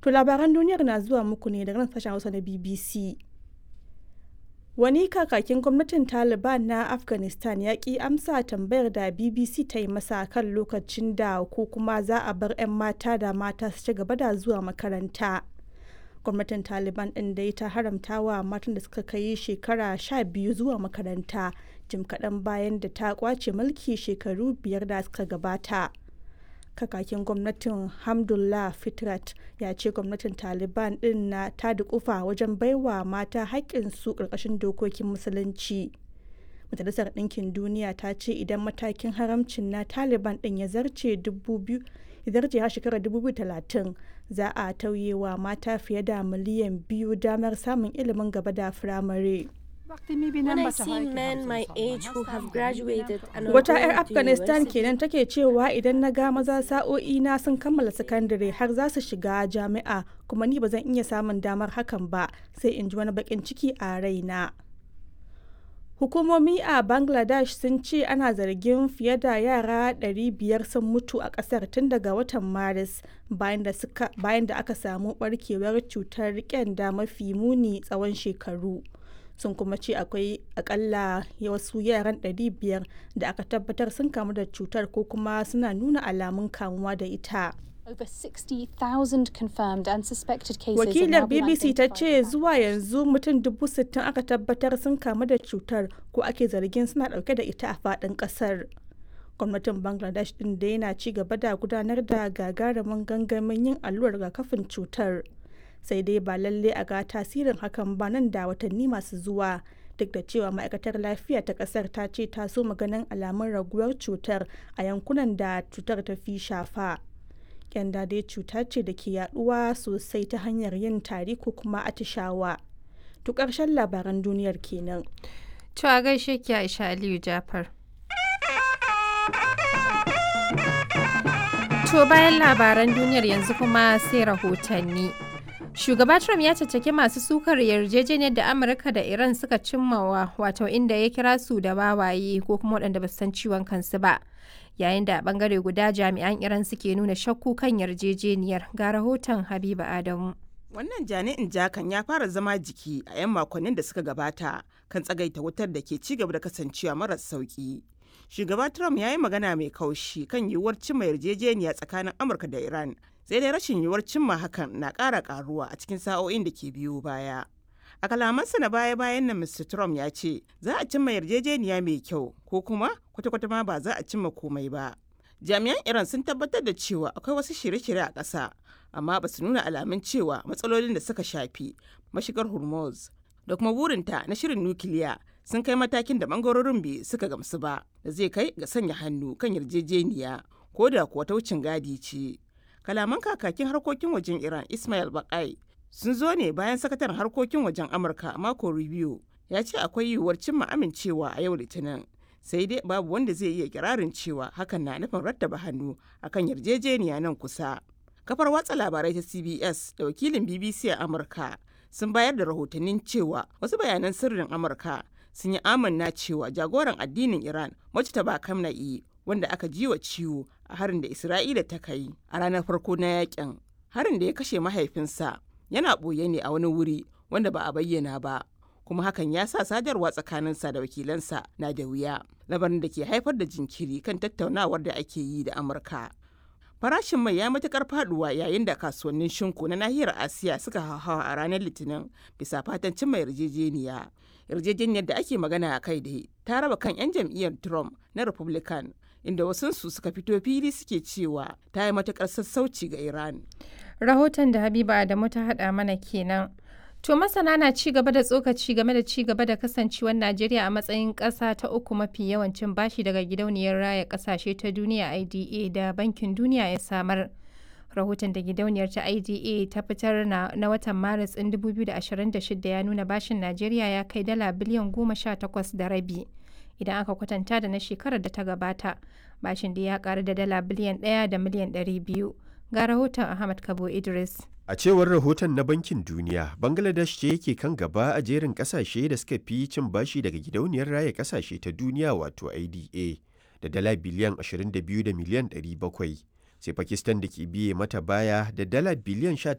To labaran duniyar na zuwa muku ne daga nan sashen Hausa na BBC. Wani kakakin gwamnatin Taliban na Afghanistan ya ki amsa tambayar da BBC ta yi masa kan lokacin da ko kuma za a bar 'yan mata da mata su ci gaba da zuwa makaranta. Gwamnatin Taliban ɗin dai ta haramta wa matan da suka kai shekara sha biyu zuwa makaranta jim kaɗan bayan da ta kwace mulki shekaru biyar da suka gabata. kakakin gwamnatin hamdullah fitrat ya ce gwamnatin taliban din na ta dukufa wajen baiwa mata haƙƙinsu ƙarƙashin dokokin musulunci majalisar ɗinkin duniya ta ce idan matakin haramcin na taliban din ya zarce har shekarar 2030 za a tauye wa mata fiye da miliyan biyu damar samun ilimin gaba da firamare. Wata 'yar Afghanistan kenan take cewa idan na ga maza sa'o'i na sun kammala sakandare har za su shiga jami'a kuma ni ba zan iya samun damar hakan ba sai in ji wani bakin ciki a raina. Hukumomi a Bangladesh sun ce ana zargin fiye da yara 500 sun mutu a kasar tun daga watan Maris bayan da aka samu barkewar cutar kyanda mafi muni tsawon shekaru. sun kuma ce akwai akalla wasu yaran 500 da aka tabbatar sun kamu da cutar ko kuma suna nuna alamun kamuwa da ita. Over 60,000 confirmed and suspected cases Wakilar BBC ta ce zuwa yanzu mutum dubu sittin aka tabbatar sun kamu da cutar ko ake zargin suna dauke da ita a faɗin ƙasar. Gwamnatin Bangladesh ɗin da yana ci gaba da gudanar da gagarumin gangamin yin allurar rigakafin cutar. sai dai ba lalle a ga tasirin hakan ba nan da watanni masu zuwa duk da cewa ma'aikatar lafiya ta kasar ta ce ta so maganin alamun raguwar cutar a yankunan da cutar ta fi shafa kyanda dai cuta ce da ke yaduwa sosai ta hanyar yin tari ko kuma atishawa to karshen labaran duniyar kenan to a gaishe ki aisha aliyu jafar to bayan labaran duniyar yanzu kuma sai rahotanni Shugaba Trump ya caccaki masu sukar yarjejeniyar da Amurka da Iran suka cimmawa wato inda ya kira su da wawaye ko kuma waɗanda ba san ciwon kansu ba. Yayin da a ɓangare guda jami'an Iran suke nuna shakku kan yarjejeniyar ga rahoton Habiba Adamu. Wannan jani'in jakan ya fara zama jiki a 'yan makonnin da suka gabata kan tsagaita wutar da ke ci gaba da kasancewa maras sauki. Shugaba Trump ya yi magana mai kaushi kan yiwuwar cimma yarjejeniya tsakanin Amurka da Iran sai dai rashin yiwuwar cimma hakan na ƙara ƙaruwa a cikin sa'o'in da ke biyo baya. A kalamansa na baya-bayan nan Mr. Trump ya ce za a cimma yarjejeniya mai kyau ko kuma kwata-kwata ma ba za a cimma komai ba. Jami'an Iran sun tabbatar da cewa akwai wasu shirye-shirye a ƙasa amma ba su nuna alamun cewa matsalolin da suka shafi mashigar Hormuz da kuma burinta na shirin nukiliya sun kai matakin da bangarorin bai suka gamsu ba da zai kai ga sanya hannu kan yarjejeniya ko da kuwa ta wucin gadi ce. kalaman kakakin harkokin wajen iran ismail bakai sun zo ne bayan sakataren harkokin wajen amurka mako review ya ce akwai yiwuwar cimma amincewa a yau litinin sai dai babu wanda zai iya kirarin cewa hakan na nufin rattaba hannu akan yarjejeniya nan kusa kafar watsa labarai ta cbs da wakilin bbc a amurka sun bayar da rahotannin cewa wasu bayanan sirrin amurka sun yi amanna cewa jagoran addinin iran mujtaba kamna'i wanda aka ji wa ciwo a harin da Isra'ila ta kai a ranar farko na yakin. Harin da ya kashe mahaifinsa yana ɓoye ne a wani wuri wanda ba a bayyana ba, kuma hakan ya sa sadarwa tsakaninsa da wakilansa na da wuya, labarin da ke haifar da jinkiri kan tattaunawar da ake yi da Amurka. Farashin mai ya matukar faduwa yayin da kasuwannin shinku na nahiyar Asiya suka hauhawa a ranar Litinin bisa fatan cimma yarjejeniya. Yarjejeniyar da ake magana a kai da ta raba kan 'yan jam'iyyar Trump na Republican inda wasunsu suka fito fili suke cewa ta yi matukar sassauci ga Iran. Rahoton da Habiba Adamu ta haɗa mana kenan. To masana na ci gaba da tsokaci game da ci gaba da kasancewar Najeriya a matsayin ƙasa ta uku mafi yawancin bashi daga gidauniyar raya ƙasashe ta duniya IDA da Bankin Duniya ya samar. Rahoton da gidauniyar ta IDA ta fitar na, na watan Maris ɗin 2026 ya nuna bashin Najeriya ya kai dala biliyan goma sha takwas da rabi. Idan aka kwatanta da na shekarar da ta gabata, bashin da ya ƙaru da dala biliyan ɗaya da miliyan ɗari biyu. Ga rahoton Ahmad Kabo Idris. A cewar rahoton na Bankin Duniya, Bangladesh ce yake kan gaba a jerin kasashe da suka fi cin bashi daga gidauniyar raya kasashe ta duniya wato IDA da dala biliyan 22 da miliyan 700. Sai Pakistan da ke biye mata baya da dala biliyan